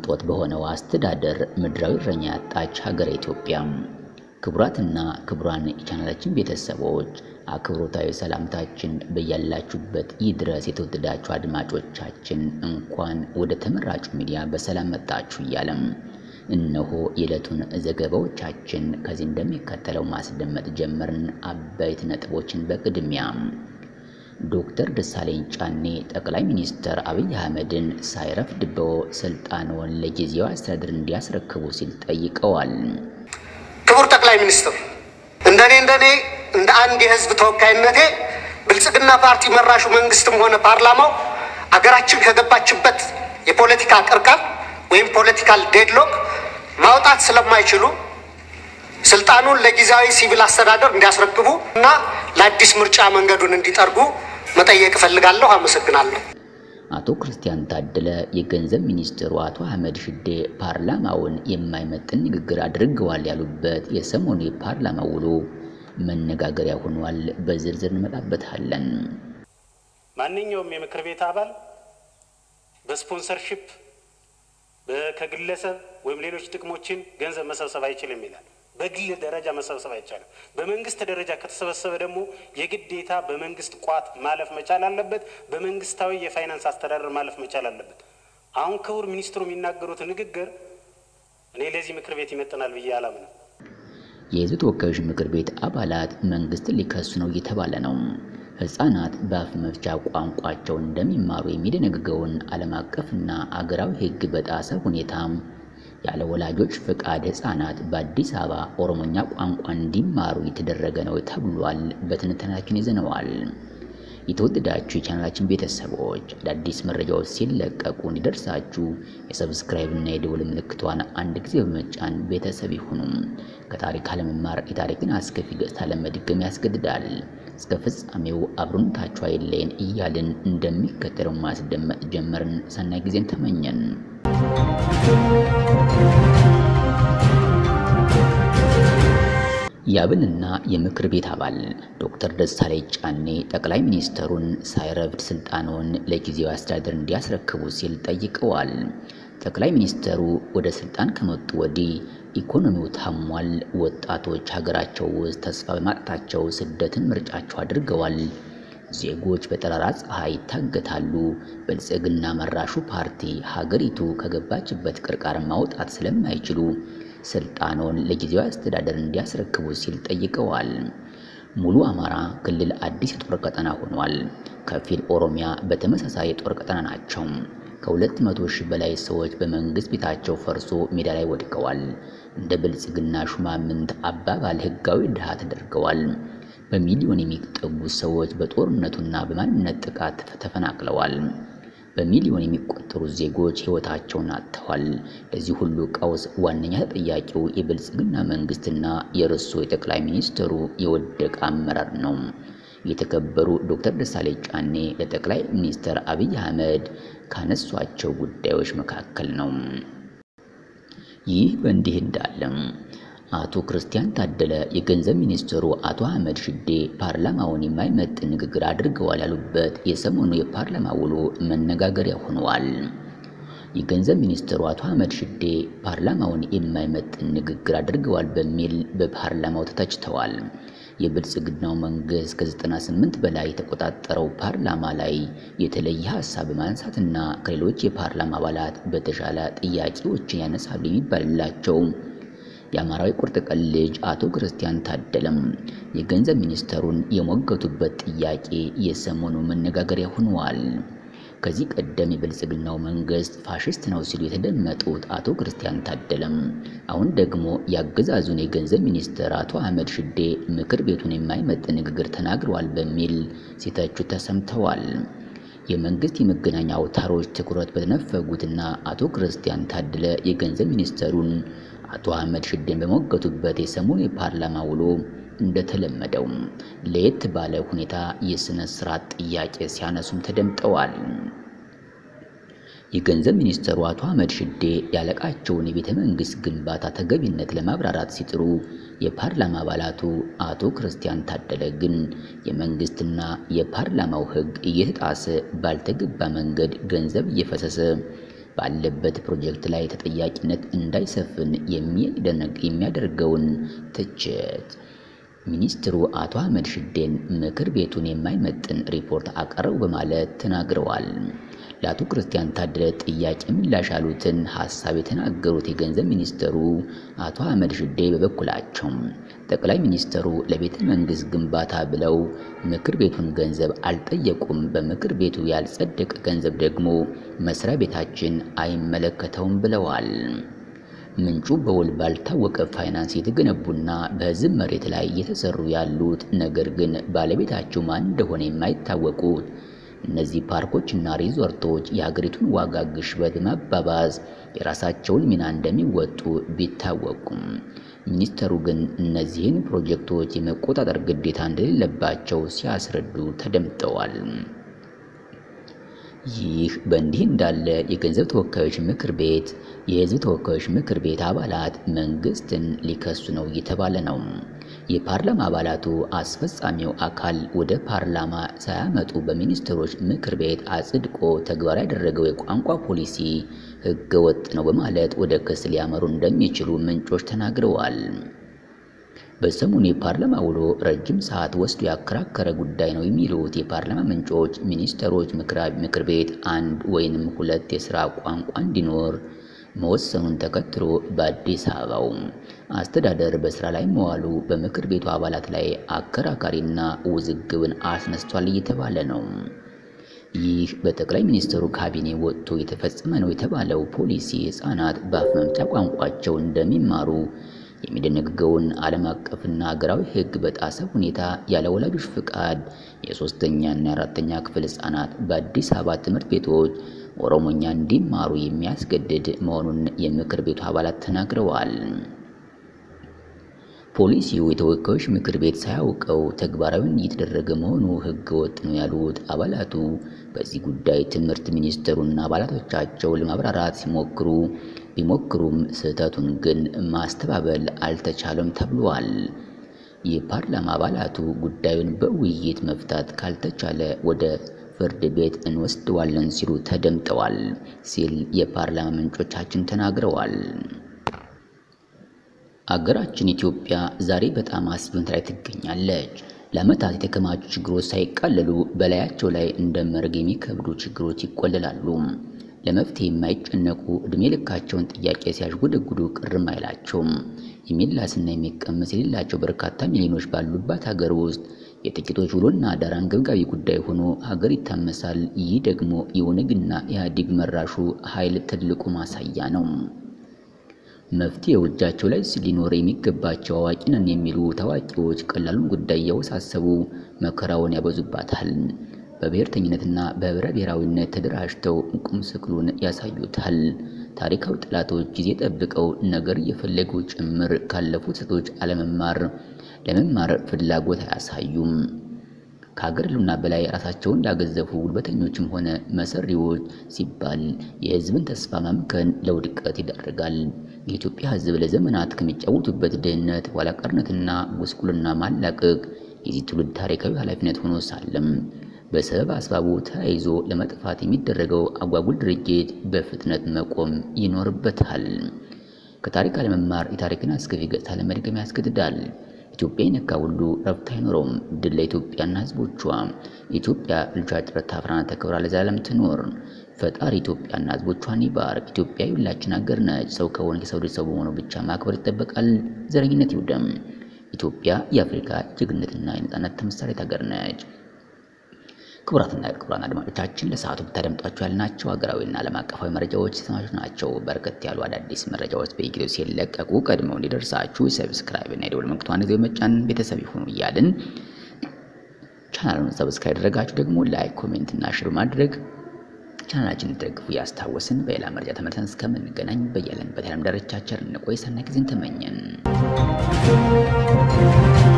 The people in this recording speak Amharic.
ቅንጦት በሆነው አስተዳደር ምድራዊ እረኛ ያጣች ሀገረ ኢትዮጵያ። ክቡራትና ክቡራን የቻናላችን ቤተሰቦች አክብሮታዊ ሰላምታችን በያላችሁበት ይድረስ። የተወደዳችሁ አድማጮቻችን እንኳን ወደ ተመራጩ ሚዲያ በሰላም መጣችሁ እያለም እነሆ የዕለቱን ዘገባዎቻችን ከዚህ እንደሚከተለው ማስደመጥ ጀመርን። አበይት ነጥቦችን በቅድሚያ ዶክተር ደሳለኝ ጫኔ ጠቅላይ ሚኒስትር አብይ አህመድን ሳይረፍድበው ስልጣንዎን ለጊዜያዊ አስተዳደር እንዲያስረክቡ ሲል ጠይቀዋል። ክቡር ጠቅላይ ሚኒስትር፣ እንደኔ እንደኔ እንደ አንድ የህዝብ ተወካይነቴ ብልጽግና ፓርቲ መራሹ መንግስትም ሆነ ፓርላማው አገራችን ከገባችበት የፖለቲካ ቅርቃር ወይም ፖለቲካል ዴድሎክ ማውጣት ስለማይችሉ ስልጣኑን ለጊዜያዊ ሲቪል አስተዳደር እንዲያስረክቡ እና ለአዲስ ምርጫ መንገዱን እንዲጠርጉ መጠየቅ እፈልጋለሁ። አመሰግናለሁ። አቶ ክርስቲያን ታደለ የገንዘብ ሚኒስትሩ አቶ አህመድ ሽዴ ፓርላማውን የማይመጥን ንግግር አድርገዋል ያሉበት የሰሞኑ የፓርላማ ውሎ መነጋገሪያ ሆኗል። በዝርዝር እንመጣበታለን። ማንኛውም የምክር ቤት አባል በስፖንሰርሺፕ ከግለሰብ ወይም ሌሎች ጥቅሞችን ገንዘብ መሰብሰብ አይችልም ይላል። በግል ደረጃ መሰብሰብ አይቻልም። በመንግስት ደረጃ ከተሰበሰበ ደግሞ የግዴታ በመንግስት ቋት ማለፍ መቻል አለበት። በመንግስታዊ የፋይናንስ አስተዳደር ማለፍ መቻል አለበት። አሁን ክቡር ሚኒስትሩ የሚናገሩት ንግግር እኔ ለዚህ ምክር ቤት ይመጥናል ብዬ አላምንም። የህዝብ ተወካዮች ምክር ቤት አባላት መንግስትን ሊከሱ ነው እየተባለ ነው። ህጻናት በአፍ መፍቻ ቋንቋቸው እንደሚማሩ የሚደነግገውን ዓለም አቀፍና አገራዊ ህግ በጣሰ ሁኔታ ያለ ወላጆች ፍቃድ ህጻናት በአዲስ አበባ ኦሮሞኛ ቋንቋ እንዲማሩ የተደረገ ነው ተብሏል። በትንተናችን ይዘነዋል። የተወደዳችሁ የቻናላችን ቤተሰቦች አዳዲስ መረጃዎች ሲለቀቁ እንዲደርሳችሁ የሰብስክራይብ እና የደወል ምልክቷን አንድ ጊዜ በመጫን ቤተሰብ ይሁኑም። ከታሪክ አለመማር የታሪክን አስከፊ ገጽታ ለመድገም ያስገድዳል። እስከ ፍጻሜው አብሮነታችሁ አይለየን እያልን እንደሚከተለው ማስደመጥ ጀመርን። ሰናይ ጊዜን ተመኘን። የአብንና የምክር ቤት አባል ዶክተር ደሳለኝ ጫኔ ጠቅላይ ሚኒስትሩን ሳይረፍድ ስልጣንዎን ለጊዜያዊ አስተዳደር እንዲያስረክቡ ሲል ጠይቀዋል። ጠቅላይ ሚኒስትሩ ወደ ስልጣን ከመጡ ወዲህ ኢኮኖሚው ታሟል። ወጣቶች ሀገራቸው ውስጥ ተስፋ በማጣታቸው ስደትን ምርጫቸው አድርገዋል። ዜጎች በጠራራ ፀሐይ ይታገታሉ። ብልጽግና መራሹ ፓርቲ ሀገሪቱ ከገባችበት ቅርቃር ማውጣት ስለማይችሉ ስልጣኑን ለጊዜያዊ አስተዳደር እንዲያስረክቡ ሲል ጠይቀዋል። ሙሉ አማራ ክልል አዲስ የጦር ቀጠና ሆኗል። ከፊል ኦሮሚያ በተመሳሳይ የጦር ቀጠና ናቸው። ከሁለት መቶ ሺህ በላይ ሰዎች በመንግስት ቤታቸው ፈርሶ ሜዳ ላይ ወድቀዋል። እንደ ብልጽግና ሹማምንት አባባል ህጋዊ ድሃ ተደርገዋል። በሚሊዮን የሚጠጉ ሰዎች በጦርነቱና በማንነት ጥቃት ተፈናቅለዋል። በሚሊዮን የሚቆጠሩ ዜጎች ህይወታቸውን አጥተዋል። ለዚህ ሁሉ ቀውስ ዋነኛ ተጠያቂው የብልጽግና መንግስትና የርሱ የጠቅላይ ሚኒስትሩ የወደቀ አመራር ነው። የተከበሩ ዶክተር ደሳለኝ ጫኔ ለጠቅላይ ሚኒስትር አብይ አህመድ ካነሷቸው ጉዳዮች መካከል ነው። ይህ በእንዲህ እንዳለም አቶ ክርስቲያን ታደለ የገንዘብ ሚኒስትሩ አቶ አህመድ ሽዴ ፓርላማውን የማይመጥን ንግግር አድርገዋል ያሉበት የሰሞኑ የፓርላማ ውሎ መነጋገሪያ ሆነዋል። የገንዘብ ሚኒስትሩ አቶ አህመድ ሽዴ ፓርላማውን የማይመጥን ንግግር አድርገዋል በሚል በፓርላማው ተተችተዋል። የብልጽግናው መንግስት ከ98 በላይ የተቆጣጠረው ፓርላማ ላይ የተለየ ሀሳብ በማንሳትና ከሌሎች የፓርላማ አባላት በተሻለ ጥያቄዎችን ያነሳሉ የሚባልላቸው የአማራዊ ቁርጥ ቀን ልጅ አቶ ክርስቲያን ታደለም የገንዘብ ሚኒስተሩን የሞገቱበት ጥያቄ የሰሞኑ መነጋገሪያ ሆነዋል። ከዚህ ቀደም የብልጽግናው መንግስት ፋሽስት ነው ሲሉ የተደመጡት አቶ ክርስቲያን ታደለም አሁን ደግሞ የአገዛዙን የገንዘብ ሚኒስትር አቶ አህመድ ሽዴ ምክር ቤቱን የማይመጥን ንግግር ተናግረዋል በሚል ሲተቹ ተሰምተዋል። የመንግስት የመገናኛ አውታሮች ትኩረት በተነፈጉትና አቶ ክርስቲያን ታደለ የገንዘብ ሚኒስተሩን አቶ አህመድ ሽዴን በሞገቱበት የሰሞኑ የፓርላማ ውሎ እንደተለመደው ለየት ባለ ሁኔታ የስነ ስርዓት ጥያቄ ሲያነሱም ተደምጠዋል። የገንዘብ ሚኒስትሩ አቶ አህመድ ሽዴ ያለቃቸውን የቤተ መንግስት ግንባታ ተገቢነት ለማብራራት ሲጥሩ የፓርላማ አባላቱ አቶ ክርስቲያን ታደለ ግን የመንግስትና የፓርላማው ሕግ እየተጣሰ ባልተገባ መንገድ ገንዘብ እየፈሰሰ ባለበት ፕሮጀክት ላይ ተጠያቂነት እንዳይሰፍን የሚያደርገውን ትችት ሚኒስትሩ አቶ አህመድ ሽዴን ምክር ቤቱን የማይመጥን ሪፖርት አቀረቡ በማለት ተናግረዋል። ለአቶ ክርስቲያን ታደለ ጥያቄ ምላሽ ያሉትን ሀሳብ የተናገሩት የገንዘብ ሚኒስትሩ አቶ አህመድ ሽዴ በበኩላቸው ጠቅላይ ሚኒስትሩ ለቤተ መንግስት ግንባታ ብለው ምክር ቤቱን ገንዘብ አልጠየቁም። በምክር ቤቱ ያልጸደቀ ገንዘብ ደግሞ መስሪያ ቤታችን አይመለከተውም ብለዋል። ምንጩ በውል ባልታወቀ ፋይናንስ የተገነቡና በሕዝብ መሬት ላይ እየተሰሩ ያሉት ነገር ግን ባለቤታቸው ማን እንደሆነ የማይታወቁት እነዚህ ፓርኮችና ሪዞርቶች የሀገሪቱን ዋጋ ግሽበት በማባባስ የራሳቸውን ሚና እንደሚወጡ ቢታወቁም ሚኒስተሩ ግን እነዚህን ፕሮጀክቶች የመቆጣጠር ግዴታ እንደሌለባቸው ሲያስረዱ ተደምጠዋል። ይህ በእንዲህ እንዳለ የገንዘብ ተወካዮች ምክር ቤት የህዝብ ተወካዮች ምክር ቤት አባላት መንግስትን ሊከሱ ነው እየተባለ ነው። የፓርላማ አባላቱ አስፈጻሚው አካል ወደ ፓርላማ ሳያመጡ በሚኒስትሮች ምክር ቤት አጽድቆ ተግባራዊ ያደረገው የቋንቋ ፖሊሲ ህገ ወጥ ነው በማለት ወደ ክስ ሊያመሩ እንደሚችሉ ምንጮች ተናግረዋል። በሰሞኑ የፓርላማ ውሎ ረጅም ሰዓት ወስዶ ያከራከረ ጉዳይ ነው የሚሉት የፓርላማ ምንጮች ሚኒስትሮች ምክር ቤት አንድ ወይንም ሁለት የስራ ቋንቋ እንዲኖር መወሰኑን ተከትሎ በአዲስ አበባው አስተዳደር በስራ ላይ መዋሉ በምክር ቤቱ አባላት ላይ አከራካሪና ውዝግብን አስነስቷል እየተባለ ነው። ይህ በጠቅላይ ሚኒስትሩ ካቢኔ ወጥቶ የተፈጸመ ነው የተባለው ፖሊሲ ህጻናት በአፍ መፍቻ ቋንቋቸው እንደሚማሩ የሚደነግገውን ዓለም አቀፍና ሀገራዊ ሕግ በጣሰ ሁኔታ ያለ ወላጆች ፍቃድ የሶስተኛና የአራተኛ ክፍል ህጻናት በአዲስ አበባ ትምህርት ቤቶች ኦሮሞኛ እንዲማሩ የሚያስገድድ መሆኑን የምክር ቤቱ አባላት ተናግረዋል። ፖሊሲው የተወካዮች ምክር ቤት ሳያውቀው ተግባራዊ እየተደረገ መሆኑ ህገ ወጥ ነው ያሉት አባላቱ በዚህ ጉዳይ ትምህርት ሚኒስትሩና አባላቶቻቸው ለማብራራት ሲሞክሩ ቢሞክሩም ስህተቱን ግን ማስተባበል አልተቻለም ተብሏል። የፓርላማ አባላቱ ጉዳዩን በውይይት መፍታት ካልተቻለ ወደ ፍርድ ቤት እንወስደዋለን ሲሉ ተደምጠዋል ሲል የፓርላማ ምንጮቻችን ተናግረዋል። አገራችን ኢትዮጵያ ዛሬ በጣም አስጊ ሁኔታ ላይ ትገኛለች። ለዓመታት የተከማቹ ችግሮች ሳይቃለሉ በላያቸው ላይ እንደ መርግ የሚከብዱ ችግሮች ይቆለላሉ። ለመፍትሄ የማይጨነቁ ዕድሜ ልካቸውን ጥያቄ ሲያሽጎደጉዱ ቅርም አይላቸውም። የሚላስና የሚቀመስ የሌላቸው በርካታ ሚሊዮኖች ባሉባት ሀገር ውስጥ የጥቂቶች ውሎና አዳር አንገብጋቢ ጉዳይ ሆኖ ሀገር ይታመሳል። ይህ ደግሞ የኦነግና ኢህአዴግ መራሹ ኃይል ትልቁ ማሳያ ነው። መፍትሄው እጃቸው ላይ ሊኖር የሚገባቸው አዋቂ ነን የሚሉ ታዋቂዎች ቀላሉን ጉዳይ እያወሳሰቡ መከራውን ያበዙባታል። በብሔርተኝነትና በህብረ ብሔራዊነት ተደራጅተው ቁም ስቅሉን ያሳዩታል። ታሪካዊ ጠላቶች ጊዜ ጠብቀው ነገር እየፈለጉ ጭምር ካለፉት ስህተቶች አለመማር ለመማር ፍላጎት አያሳዩም። ከሀገር ህልውና በላይ ራሳቸውን ያገዘፉ ጉልበተኞችም ሆነ መሰሪዎች ሲባል የህዝብን ተስፋ ማምከን ለውድቀት ይዳርጋል። የኢትዮጵያ ህዝብ ለዘመናት ከሚጫወቱበት ድህነት፣ ኋላቀርነትና ጉስቁልና ማላቀቅ የዚህ ትውልድ ታሪካዊ ኃላፊነት ሆኖ ሳለም በሰበብ አስባቡ ተያይዞ ለመጥፋት የሚደረገው አጓጉል ድርጊት በፍጥነት መቆም ይኖርበታል። ከታሪክ አለመማር የታሪክን አስከፊ ገጽታ ለመድገም ያስገድዳል። ኢትዮጵያ የነካ ሁሉ ረፍት አይኖረውም። ድል ለኢትዮጵያና ህዝቦቿ። ኢትዮጵያ ልጇ ጭረት ታፍራና ተከብራ ለዘላለም ትኖር። ፈጣሪ ኢትዮጵያና ህዝቦቿን ይባርክ። ኢትዮጵያ የሁላችን ሀገር ነች። ሰው ከሆነ የሰው ልጅ ሰው በመሆኑ ብቻ ማክበር ይጠበቃል። ዘረኝነት ይውደም። ኢትዮጵያ የአፍሪካ ጀግንነትና የነጻነት ተምሳሌት ሀገር ነች። ክቡራትና ክቡራን አድማጮቻችን ለሰዓቱ ብታደምጧቸው ያልናቸው ሀገራዊና ዓለም አቀፋዊ መረጃዎች የተሰማቹ ናቸው። በርከት ያሉ አዳዲስ መረጃዎች በየጊዜው ሲለቀቁ ቀድመው እንዲደርሳችሁ ሰብስክራይብ እና የደወል ምልክቷን ጊዜ መጫን ቤተሰብ ይሁኑ እያልን ቻናሉን ሰብስክራይብ ያደረጋችሁ ደግሞ ላይክ፣ ኮሜንት እና ሽር ማድረግ ቻናላችን እንድትደግፉ እያስታወስን በሌላ መረጃ ተመልሰን እስከምንገናኝ በያለንበት የዓለም ዳርቻ ቸር እንቆይ። ሰናይ ጊዜን ተመኘን።